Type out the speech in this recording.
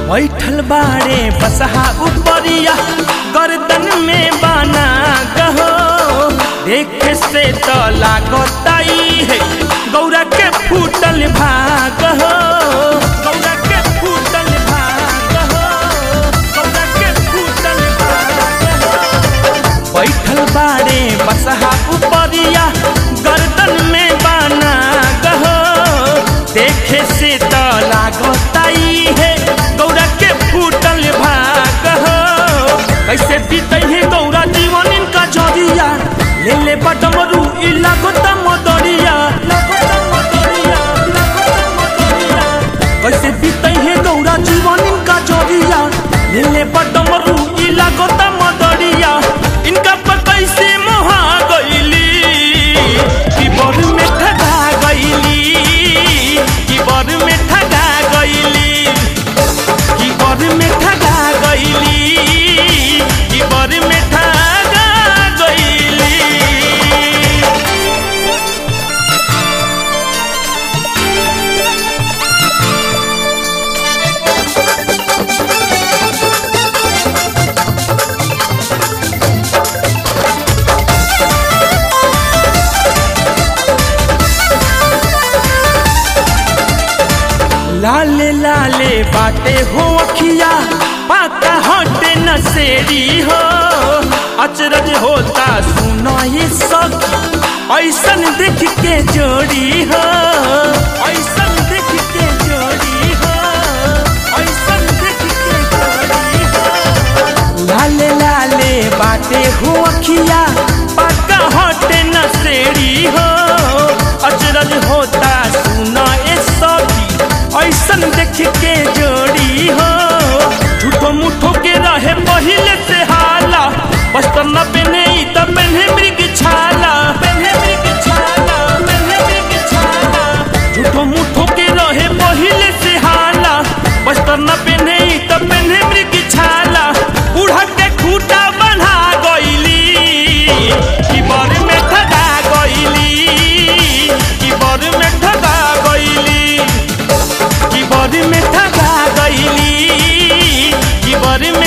बैठल बाड़े बसहा उपरिया गर्दन में बाना गहो देखे से तो लागताई है गौरा के फूटल भाग हो गौरा के फूटल भाग हो गौरा के फूटल भाग हो बैठल बाड़े बसहा उपरिया गर्दन में बाना गहो देखे से तो लागताई है गौरा के फूटल भाग हो कैसे बीते है गौरा जीवन इनका जरिया ले ले बटमरू इ लागत मदरिया लागत मदरिया लागत मदरिया कैसे बीते है गौरा जीवन इनका जरिया ले ले बटमरू इ लागत मदरिया इनका पर कैसे मोहा गईली कि बर में ठगा गईली कि बर में ठगा गईली कि बर में ठगा गईली कि बर में ठगा गईली लाले लाले बाटे हो अखिया पाका हटे नसेरी हो अचरज होता सुनो ये सखी ऐसन देख के जोड़ी हो ऐसन देख के जोड़ी हो ऐसन देख के जोड़ी हो लाले लाले बाटे हो अखिया पाका हटे नसेरी हो अचरज होता सुनो ये सखी ऐसन देख के जोड़ी हो झूठो मुठो के रहे पहले से हाला बस्तर न पहने ई त पहने मृग छाला पहने मृग छाला पहने मृग छाला झूठो मुठो के रहे पहले से हाला बस्तर न पहने ई त पहने मृग छाला बूढ़ा के खूटा बना गईली कि बर में ठगा गईली कि बर में ठगा गईली कि बर में ठगा गईली कि बर में